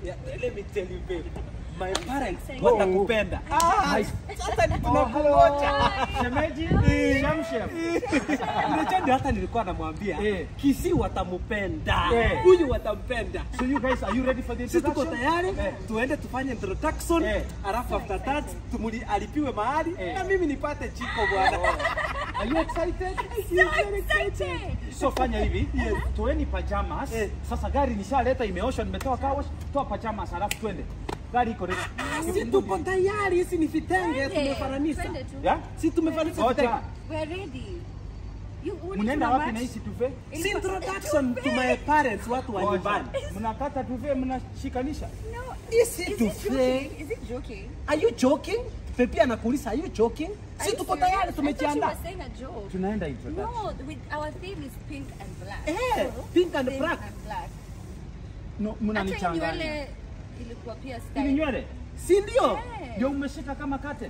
Yeah, let me tell you babe. My parents Thank you. watakupenda. Ah, sasa ni Oh, tunakungoja. hello. Shemeji, shamshem. Unajua ndio hata nilikuwa namwambia Eh. Kisi watampenda. Eh. Huyu watampenda. So you guys, are you ready for the Sisi tuko introduction? tayari Eh. tuende tufanye introduction Eh. alafu after that tumuli alipiwe mahali Eh. na mimi nipate chiko bwana. Are you excited? So excited. So fanya hivi, toeni pajamas. Eh. Sasa gari nishaleta imeoshwa, nimetoa car wash, toa pajamas alafu twende. Gari iko ready. Si tuko tayari, hizi ni vitenge Twende. tumefananisha. Twende tu. Yeah? Si tumefananisha Ngoja. vitenge. We're ready. You want Mnaenda to wapi match? na hizi tuve? Si introduction to my parents watu wa nyumbani. Mnakata tuve, mnashikanisha. No. Isi Is it tuve. joking? Is it joking? Are you joking? Pepe anakuuliza are you joking? Are Si you tuko serious? tayari I thought you tumejiandaa. were saying a joke. Tunaenda introduction. No, with our theme is pink and black. Eh, So, pink and pink black. and black. No, Hata hii mnanichanganya. nywele ilikuwa pia Ili style. nywele Si ndio? Eh. ndio umeshika kama curtain.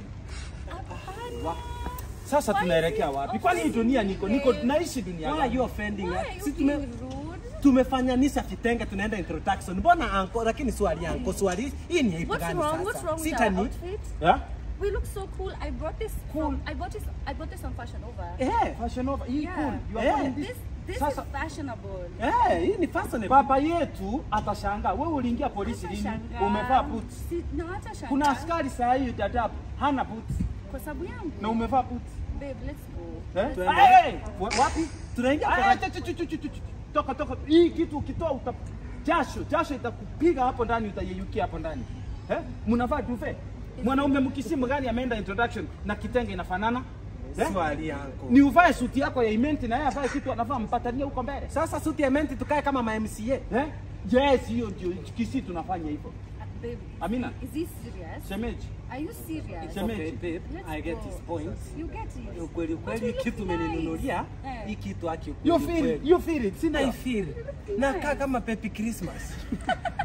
Hapana. Sasa Why tunaelekea is it wapi? Kwani hii dunia niko niko offensive? naishi dunia Why are gani? you offending Why us? are you Si being tume rude? tumefanyanisha vitenge tunaenda introduction. Mbona anko lakini swali anko swali hii ni aibu What's gani wrong? What's sasa? wrong with Sita our ni outfit? Yeah? We look so cool. I brought this from I bought this I bought this on Fashion Over. eh Fashion over. Hii Yeah. cool. You are Eh. finding This this Sasa- is fashionable. eh hii ni fashionable. Baba yetu atashangaa. Wewe uliingia polisi lini? Hatashangaa. Umevaa boots. Si, no, hatashangaa. Kuna askari saa hii dadabu hana boots kwa sababu yangu. na umevaa boots. Babe, let's go. Eh? Tuende. Hey! Wa- Wapi? Tunaingia Ah, kwa chu- chu- chu- chu- chu- chu- Toka toka. Hii kitu ukitoa uta jasho, jasho itakupiga hapo ndani utayeyukia hapo ndani. Eh? Mnavaa duve. Mwanaume mkisimu gani ameenda introduction na kitenge inafanana? Eh? swali anko. Ni uvae suti yako ya imenti na yeye avae kitu anavaa mpatanie huko mbele. Sasa suti ya menti tukae kama ma MCA. Eh? Yes, hiyo ndio kisi tunafanya hivyo. Uh, babe, Amina. is he serious? Shemeji. Are you serious? Shemeji. Okay, babe, Let's I get go. his point. You get it. Ukweli But ukweli you look kitu nice. umeninunulia Eh. hii kitu haki You ukweli feel it. ukweli. You feel it. Sina Sindio? ifeel. Nakaa kama Pepe Christmas.